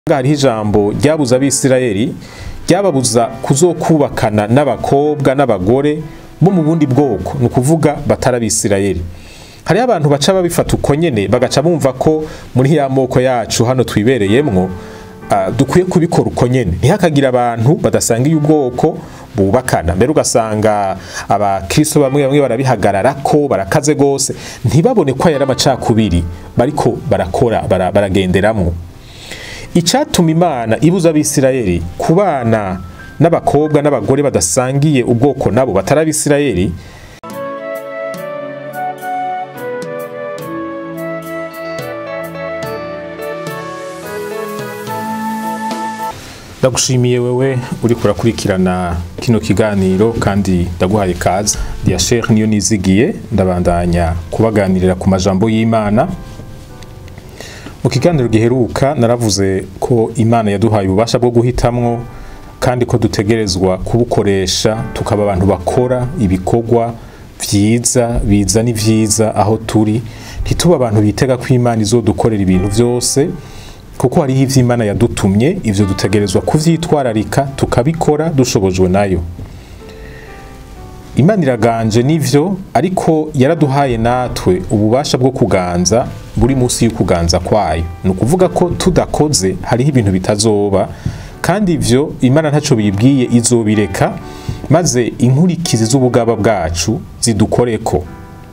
hariho ijambo ryabuza abisirayeli ryababuza kuzokubakana n'abakobwa n'abagore bo mu bundi bwoko ni ukuvuga batari abisirayeli hariho abantu baca babifata uko nyene bagaca bumva ko muri ya moko yacu hano twibereyemwo uh, dukwiye kubikora uko nyene ntihakagira abantu badasangiye ubwoko bubakana mbere ugasanga abakristo bamwe bamwe barabihagarara ko barakaze gose ntibabone ko yari amacakubiri bariko barakora bara, baragenderamwo icatuma imana ibuza abisirayeli kubana n'abakobwa n'abagore badasangiye ubwoko nabo batari abisirayeli ndagushimiye wewe uri kurakurikirana kino kiganiro kandi ndaguhaye kaza dia Sheikh niyo nizigiye ndabandanya kubaganirira ku majambo y'Imana mu kiganiro giheruka naravuze ko Imana yaduhaye ububasha bwo guhitamwo kandi ko dutegerezwa kubukoresha tukaba abantu bakora ibikorwa vyiza biza ni vyiza aho turi ntituba abantu bitega ko Imana izodukorera ibintu vyose kuko hariho ivyo Imana yadutumye ivyo dutegerezwa kuvyitwararika tukabikora dushobojwe nayo Imana iraganje nivyo ariko yaraduhaye natwe ububasha bwo kuganza buri munsi y'ukuganza kwayo ni ukuvuga ko tudakoze hariho ibintu bitazoba kandi ivyo Imana ntaco bibwiye izobireka maze inkurikizi z'ubugaba bwacu zidukoreko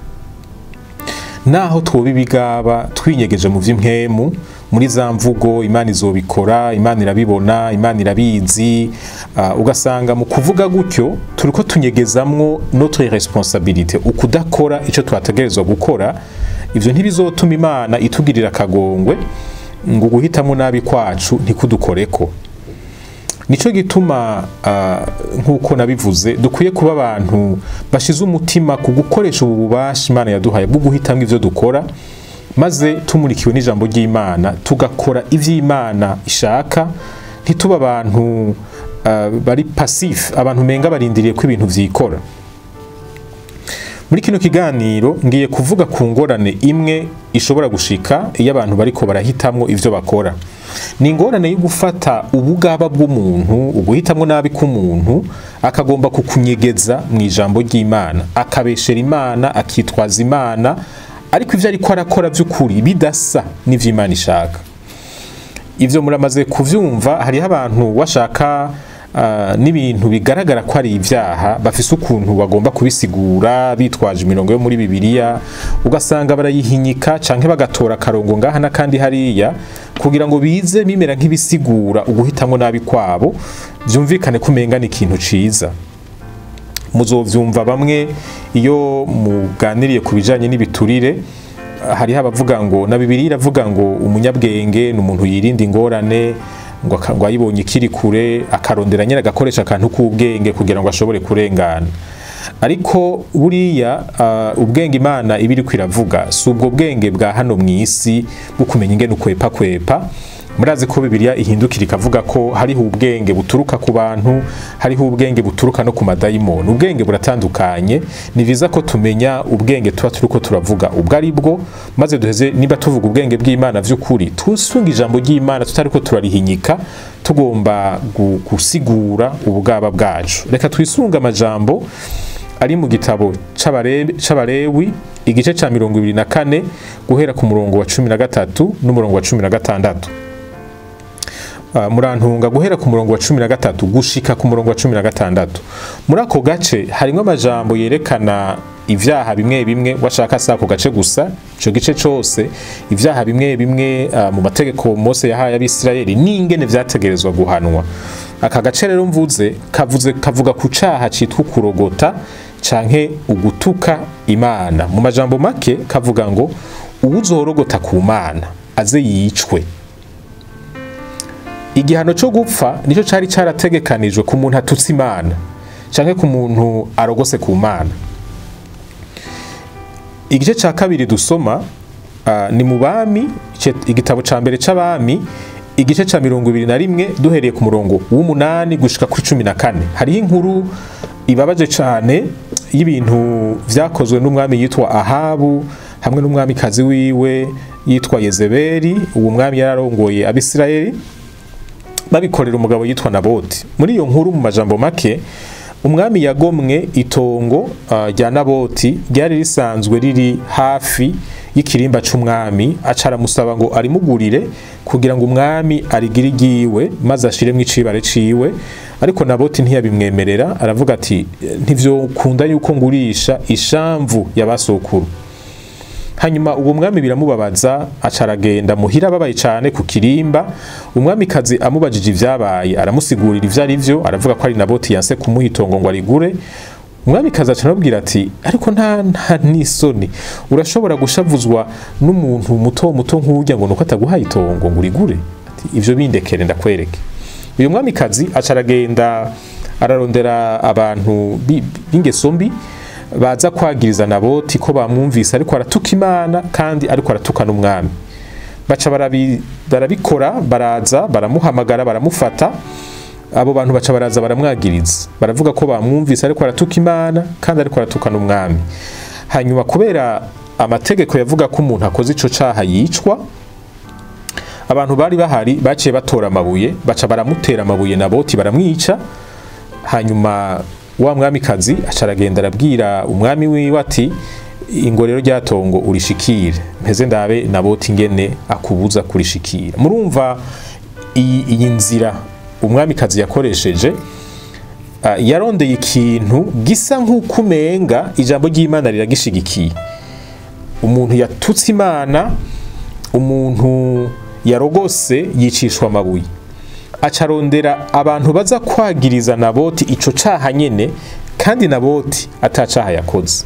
naho twoba ibigaba twinyegeje mu vy'impwemu muri za mvugo imana izobikora imana irabibona imana irabizi uh, ugasanga mu kuvuga gutyo turiko tunyegezamwo notre responsabilité ukudakora ico twategerezwa gukora ivyo ntibizotuma imana itugirira akagongwe ngo guhitamo nabi kwacu ntikudukoreko nico gituma uh, nk'uko nabivuze dukwiye kuba abantu bashize umutima ku gukoresha ubu bubasha imana yaduhaye bwo guhitamwo ivyo dukora maze tumurikiwe n'ijambo ry'Imana tugakora ivy'Imana ishaka ntituba abantu uh, bari passif abantu menga barindiriye ko ibintu vyikora muri kino kiganiro ngiye kuvuga ku ngorane imwe ishobora gushika iyo abantu bariko barahitamwo ivyo bakora ni ingorane yo gufata ubugaba bw'umuntu uguhitamwo nabi k'umuntu akagomba kukunyegeza mu ijambo ry'Imana akabeshera Imana akitwaza Imana ariko ivyo ariko arakora vy'ukuri bidasa n'ivyo Imana ishaka ivyo muramaze kuvyumva hariho abantu washaka uh, n'ibintu bigaragara ko ari ivyaha bafise ukuntu bagomba kubisigura bitwaje imirongo yo muri bibiliya ugasanga barayihinyika canke bagatora akarongo ngaha n'akandi hariya kugira ngo bize bimera nk'ibisigura uguhitamwo nabi kwabo vyumvikane ko umenga ni ikintu ciza muzovyumva bamwe iyo muganiriye ku bijanye n'ibiturire hariho abavuga ngo na bibiri iravuga ngo umunyabwenge ni umuntu yirinda ingorane ngo ngo ayibonye ikiri kure akarondera nyine agakoresha akantu k'ubwenge kugira ngo ashobore kurengana ariko buriya uh, ubwenge imana iba iriko iravuga si ubwo bwenge bwa hano mu isi bwo kumenya ingene ukwepa kwepa murazi ko bibiliya ihindukira ikavuga ko hariho ubwenge buturuka ku bantu hariho ubwenge buturuka no ku madayimoni ubwenge buratandukanye ni viza ko tumenya ubwenge tuba turiko turavuga ubwo ari bwo maze duheze niba tuvuga ubwenge bw'imana vy'ukuri tusunga ijambo ry'imana tutariko turarihinyika tugomba gusigura ubugaba bwacu reka twisunga amajambo ari mu gitabo c'abarewi igice ca mirongo ibiri na kane guhera ku murongo wa cumi na gatatu n'umurongo wa cumi na gatandatu Uh, murantunga guhera ku murongo wa cumi na gatatu gushika ku murongo wa cumi na gatandatu muri ako gace harimwo amajambo yerekana ivyaha bimwe bimwe washaka si ako gace gusa ico gice cose ivyaha bimwe bimwe uh, mu mategeko mose yahaye abisirayeli n'ingene vyategerezwa guhanwa aka gace rero mvuze kavuze kavuga ku caha citwa kurogota canke ugutuka imana mu majambo make kavuga ngo uwuzorogota ku mana aze yicwe igihano cyo gupfa nicyo cyari cyarategekanijwe ku muntu atutse imana cyangwa ku muntu arogose ku mana igice cya kabiri dusoma ni mu bami igitabo cya mbere cy'abami igice cya mirongo ibiri na rimwe duhereye ku murongo w'umunani gushika kuri cumi na kane hariho inkuru ibabaje cyane y'ibintu byakozwe n'umwami yitwa ahabu hamwe n'umwamikazi wiwe yitwa yezebeli uwo mwami yararongoye abisirayeli babikorera umugabo yitwa naboti muri iyo nkuru mu majambo make umwami yagomwe itongo ah, rya naboti ryari risanzwe riri hafi y'ikirimba c'umwami aca aramusaba ngo arimugurire kugira ngo umwami arigire igiwe maze ashiremwo icibare ciwe ariko naboti ntiyabimwemerera aravuga ati ntivyokunda yuko ngurisha ishamvu ya basokuru hanyuma uwo mwami biramubabaza aca aragenda muhira ababaye cyane ku kirimba umwamikazi amubajije ibyabaye aramusigurira ibyo ari byo aravuga ko ari naboti yanse kumuha itongo ngo arigure umwamikazi aca aramubwira ati ariko nta nta n'isoni urashobora gushavuzwa n'umuntu muto muto nk'urya ngo nuko ataguhaye itongo ngo urigure ati ibyo bindekere ndakwereke uyu mwamikazi aca aragenda ararondera abantu bi- b'ingeso mbi baza kwagiriza naboti ko bamwumvise ariko aratuka imana kandi ariko aratuka n'umwami baca barabi- barabikora baraza baramuhamagara baramufata abo bantu baca baraza baramwagiriza baravuga ko bamwumvise ariko aratuka imana kandi ariko aratuka n'umwami hanyuma kubera amategeko yavuga ko umuntu akoze ico caha yicwa abantu bari bahari baciye batora amabuye baca baramutera amabuye naboti baramwica hanyuma wa mwamikazi aca aragenda arabwira umwami wiwe ati ingo rero ryatongo urishikire mpeze ndabe naboti ingene akubuza kurishikira murumva iyi iyi nzira umwamikazi yakoresheje ah, yarondeye ikintu gisa nk'uko umenga ijambo ry'imana riragishigikiye umuntu yatutse imana umuntu yarogose yicishwa amabuye acarondera abantu baza kwagiriza naboti ico caha nyene kandi naboti atacaha yakoze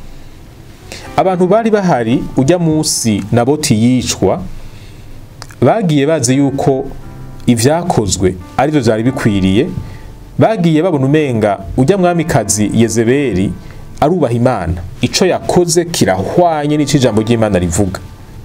abantu bari bahari ujya munsi naboti yicwa bagiye bazi yuko ivyakozwe arivyo vyari bikwiriye bagiye babona umenga ujya mwamikazi yezebeli arubaha imana ico yakoze kirahwanye n'ico ijambo ry'imana rivuga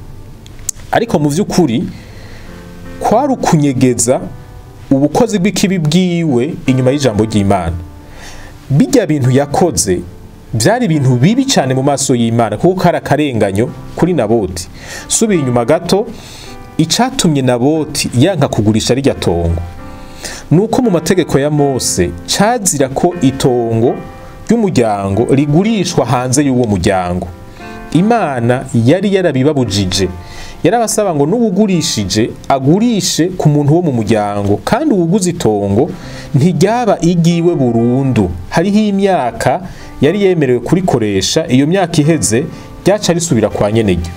ariko mu vy'ukuri kwari ukunyegeza ubukozi bw'ikibi bwiwe inyuma y'ijambo ry'imana bijya bintu yakoze byari ibintu bibi cyane mu maso y'imana kuko kari akarenganyo kuri naboti subiye inyuma gato icatumye naboti yanka kugurisha rirya tongo ni uko mu mategeko ya mose cazira ko itongo ry'umuryango rigurishwa hanze y'uwo muryango imana yari yarabibabujije yarabasaba ngo n'uwugurishije agurishe ku muntu wo mu muryango kandi uwuguze itongo ntiryaba igiwe burundu hariho imyaka yari yemerewe kurikoresha iyo myaka iheze ryaca risubira kwa nyenegyo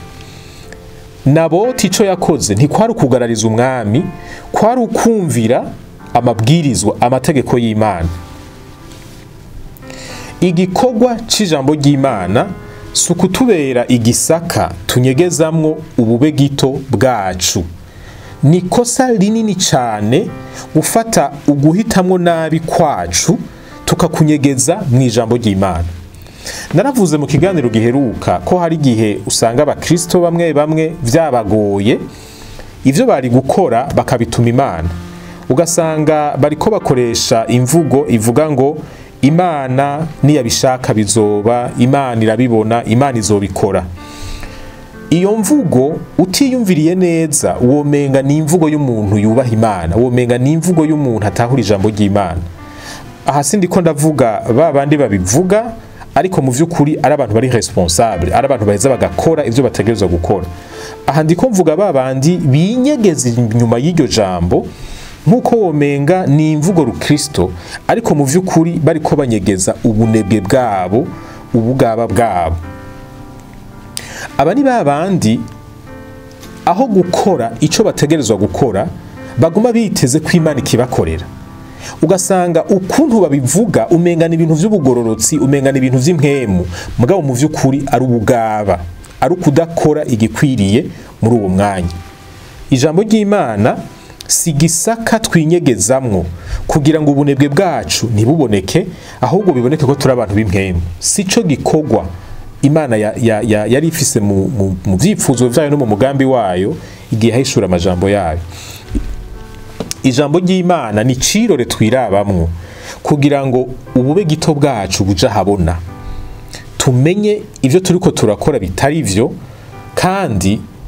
naboti ico yakoze ntikwari ukugarariza umwami kwari ukumvira amabwirizwa amategeko y'imana igikorwa c'ijambo ry'imana si ukutubera igisaka tunyegezamwo ubube gito bwacu ni ikosa rinini cyane gufata uguhitamwo nabi kwacu tukakunyegeza mu ijambo ry'imana naravuze mu kiganiro giheruka ko hari igihe usanga abakristo bamwe bamwe byabagoye ibyo bari gukora bakabituma imana ugasanga bariko bakoresha imvugo ivuga ngo imana niyabishaka bizoba imana irabibona imana izobikora iyo mvugo utiyumviriye neza womenga ni imvugo y'umuntu yubaha imana womenga ni imvugo y'umuntu atahura ijambo ry'imana aha sindi ko ndavuga ba bandi babivuga ariko mu by'ukuri ari abantu bari responsable ari abantu baheza bagakora ibyo bategerezwa gukora aha ndiko mvuga ba bandi binyegeza inyuma y'iryo jambo nk'uko womenga ni imvugo rukristo ariko mu by'ukuri bariko banyegeza ubunebwe bwabo ubugaba bwabo aba ni ba bandi aho gukora icyo bategerezwa gukora baguma biteze ko imana ikibakorera ugasanga ukuntu babivuga umengana ibintu by'ubugororotsi umengana ibintu by'impwemu mugabo mu by'ukuri ari ubugaba ari ukudakora igikwiriye muri uwo mwanya ijambo ry'imana si gisaka twinyegezamwo kugira ngo ubunebwe bwacu ntibuboneke ahubwo biboneke ko turi abantu b'impwemu si cyo gikorwa imana ya- ya- ya- yari ifise mu- mu mu byifuzo byayo no mu mugambi wayo igihe ahishura amajambo yayo ijambo ry'imana ni cirore twirabamwo kugira ngo ubube gito bwacu buja habona tumenye ivyo turiko turakora bitari vyo kandi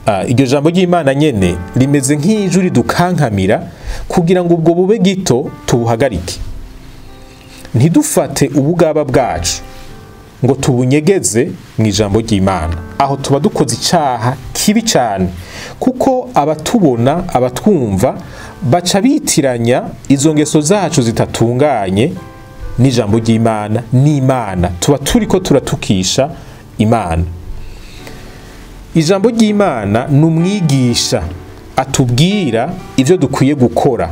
ah, iryo jambo ry'imana nyene rimeze nk'ijwi ridukankamira kugira ngo ubwo bube gito tubuhagarike ntidufate ubugaba bwacu ngo tubunyegeze mu ijambo ry'imana aho tuba dukoze icyaha kibi cyane kuko abatubona abatwumva baca bitiranya izo ngeso zacu zitatunganye n'ijambo ry'imana n'imana tuba turi ko turatukisha imana ijambo ry'imana ni umwigisha atubwira ibyo dukwiye gukora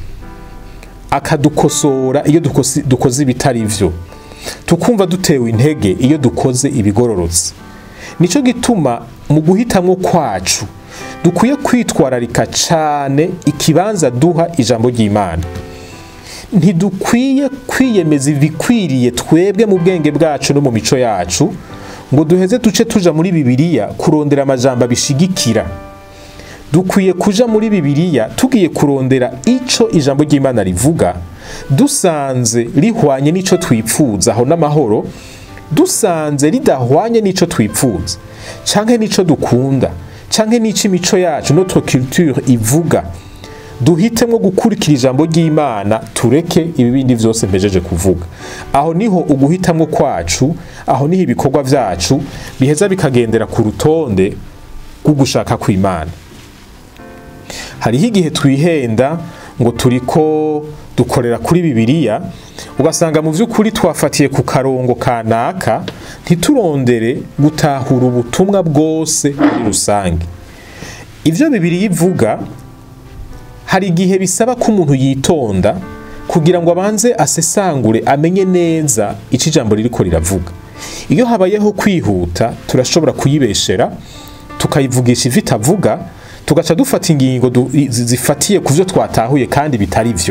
akadukosora iyo dukoze- dukoze ibitari byo tukumva dutewe intege iyo dukoze ibigororotse nicyo gituma mu guhitamwo kwacu dukwiye kwitwararika cyane ikibanza duha ijambo ry'imana ntidukwiye kwiyemeza ibikwiriye twebwe mu bwenge bwacu no mu mico yacu ngo duheze duce tuja muri bibiliya kurondera amajambo abishigikira dukwiye kuja muri bibiliya tugiye kurondera ico ijambo ry'imana rivuga dusanze rihwanye n'ico twipfuza aho n'amahoro dusanze ridahwanye n'ico twipfuza canke n'ico dukunda canke n'ico imico yacu notre culture ivuga duhitemo gukurikira ijambo ry'imana tureke ibibindi byose mpejeje kuvuga aho niho uguhitamwo kwacu aho niho ibikorwa vyacu biheza bikagendera ku rutonde rw'ugushaka kw'imana hariho igihe twihenda ngo turiko dukorera kuri bibiliya ugasanga mu by'ukuri twafatiye ku karongo kanaka ntiturondere gutahura ubutumwa bwose muri rusange ibyo bibiliya ivuga hari igihe bisaba ko umuntu yitonda kugira ngo abanze asesangure amenye neza icyo ijambo ririko riravuga iyo habayeho kwihuta turashobora kuyibeshera tukayivugisha ivyo itavuga tugaca dufata ingingo du- zi- zifatiye ku byo twatahuye kandi bitari byo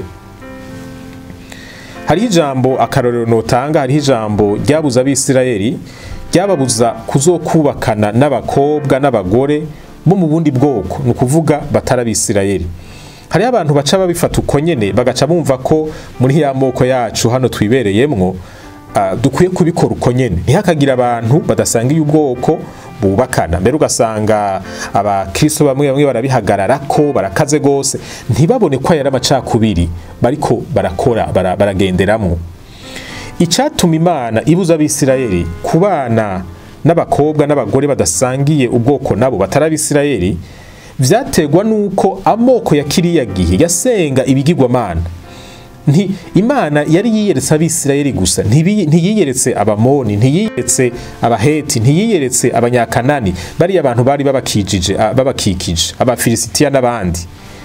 hariho ijambo akarorero notanga hariho ijambo ryabuza abisirayeli ryababuza kuzokubakana n'abakobwa n'abagore bo mu bundi bwoko ni ukuvuga batari abisirayeli hariho abantu baca babifata uko nyene bagaca bumva ko muri ya moko yacu hano twibereyemwo ah, dukwiye kubikora uko nyene ntihakagira abantu badasangiye ubwoko bubakana mbere ugasanga abakristo bamwe bamwe barabihagarara ko barakaze gose ntibabone ko yari amacakubiri bariko barakora bara- baragenderamwo icyatuma imana ibuza abisirayeli kubana n'abakobwa n'abagore badasangiye ubwoko nabo batari abisirayeli vyategwa nuko amoko ya kiriya gihe yasenga ibigirwamana nti imana yari yiyeretse abisirayeli gusa ntibi- ntiyiyeretse abamoni ntiyiyeretse abaheti ntiyiyeretse abanyakanani bariya abantu bari babakijije ah, babakikije abafilisitiya n'abandi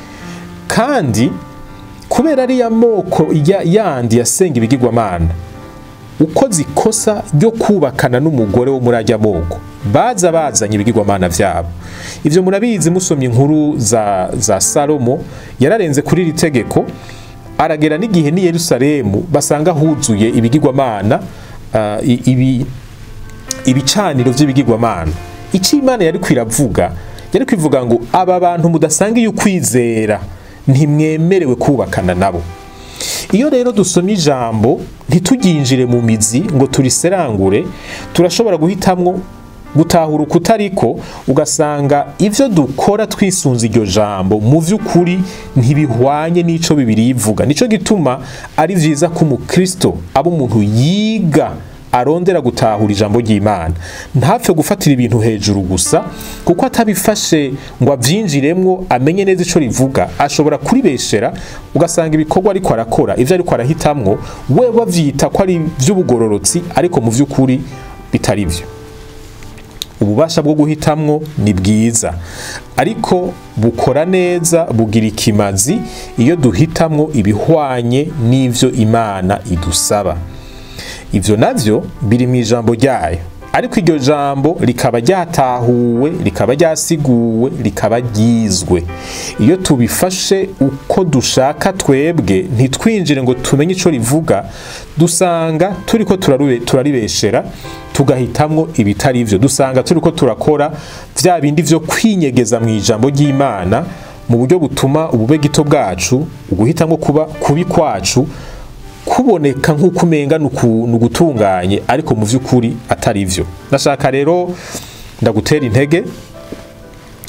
kandi kubera ariya moko ya- yandi yasenga ibigirwamana uko zikosa ryo kubakana n'umugore wo muri ajya moko baza bazanye ibigirwamana vyabo ivyo murabizi musomye inkuru za, za salomo yararenze kuri iri tegeko aragera n'igihe ni yerusalemu basanga huzuye ibigirwamana uh, i- ibi, ibicaniro vy'ibigirwamana icyo imana yari kwiravuga yari kwivuga ngo aba bantu mudasangiye ukwizera ntimwemerewe kubakana nabo iyo rero dusomye ijambo ntituryinjire mu mizi ngo turiserangure turashobora guhitamwo gutahura ukutariko ugasanga ivyo dukora twisunze iryo jambo mu vy'ukuri ntibihwanye n'ico bibiri ivuga nico gituma ari vyiza ko umukristo aba umuntu yiga arondera gutahura ijambo ry'imana ntapfe gufatira ibintu hejuru gusa kuko atabifashe ngo avyinjiremwo amenye neza ico rivuga ashobora kuribeshera ugasanga ibikorwa ariko arakora ivyo ariko arahitamwo we bavyita ko ari ivy'ubugororotsi ariko mu vy'ukuri bitari vyo ububasha bwo guhitamwo ni bwiza ariko bukora neza bugira ikimazi iyo duhitamwo ibihwanye n'ivyo imana idusaba ivyo navyo biri mu ijambo ryayo ariko iryo jambo rikaba ryatahuwe rikaba ryasiguwe rikaba ryizwe iyo tubifashe uko dushaka twebwe ntitwinjire ngo tumenye ico rivuga dusanga turiko turarube- turaribeshera tugahitamwo ibitari vyo dusanga turiko turakora vya bindi vyo kwinyegeza mu ijambo ry'imana mu buryo butuma ubube gito bwacu uguhitamwo kuba kubi kwacu kuboneka nk'uko umenga ni uku- ni ugutunganye ariko mu vy'ukuri atari vyo ndashaka rero ndagutera intege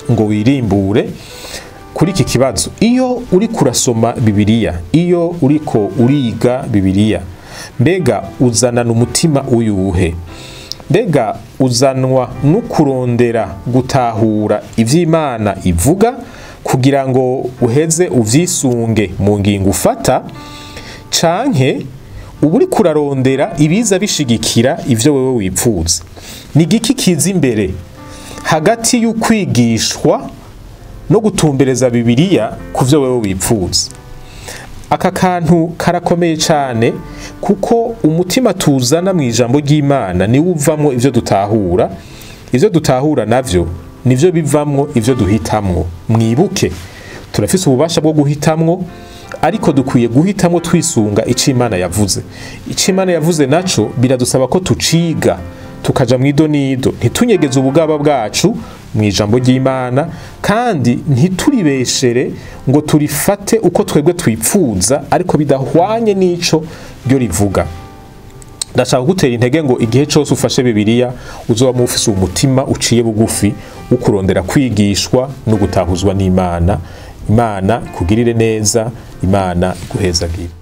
ngo wirimbure kuri iki kibazo iyo uri kurasoma bibiliya iyo uriko uriga bibiliya mbega uzanana umutima uyuhe mbega uzanwa no kurondera gutahura iby'imana ivuga kugira ngo uheze uvyisunge mu ngingo ufata canke uba uri kurarondera ibiza bishigikira ivyo wewe wipfuza ni igiki kiza imbere hagati y'ukwigishwa no gutumbereza bibiliya ku vyo wewe wipfuza aka kantu karakomeye cyane kuko umutima tuzana mu ijambo ry'imana niwo uvamwo ivyo dutahura ivyo dutahura navyo nivyo bivamwo ivyo duhitamwo mwibuke turafise ububasha bwo guhitamwo ariko dukwiye guhitamwo twisunga ico imana yavuze ico imana yavuze naco biradusaba ko tuciga tukaja mu idonido ntitunyegeze ubugaba bwacu mu ijambo ry'imana kandi ntituribeshere ngo turifate uko twebwe twipfuza ariko bidahwanye n'ico ryo rivuga ndashaka gutera intege ngo igihe cyose ufashe bibiliya uzoba mufise umutima uciye bugufi wo kurondera kwigishwa no gutahuzwa n'imana imana ikugirire neza imana iguhezagire